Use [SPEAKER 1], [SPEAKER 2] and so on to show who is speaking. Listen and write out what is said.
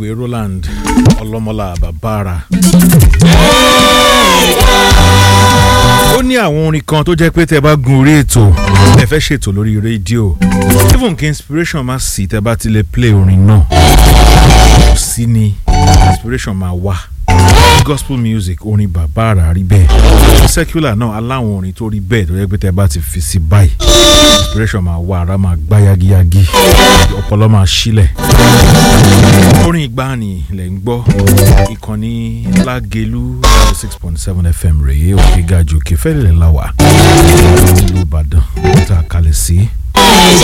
[SPEAKER 1] olóògbé Roland ọlọ́mọlá bàbára. ó ní àwọn orin kan tó jẹ́ pé tẹ́ bá gun orí ètò ẹ fẹ́ ṣètò lórí rédíò even kí inspiration má sí tẹ́ bá ti lè play orin náà kò sí ni inspiration máa wá gospel music orin bàbá àrà rí bẹ́ẹ̀ secular náà aláwọn orin tó rí bẹ́ẹ̀ tó yẹ pé tẹ́ bá ti fi sí báyìí inspiration máa wá ara máa gbá yagiyagi ọpọlọ máa sílẹ̀ orin ìgbàanì lẹ̀ ń gbọ́ ìkànnì lágẹ̀lú six point seven fm rèé òkè gàjò òkè fẹ́lẹ̀ láwà nílùú ìbàdàn tá a kalẹ̀ sí.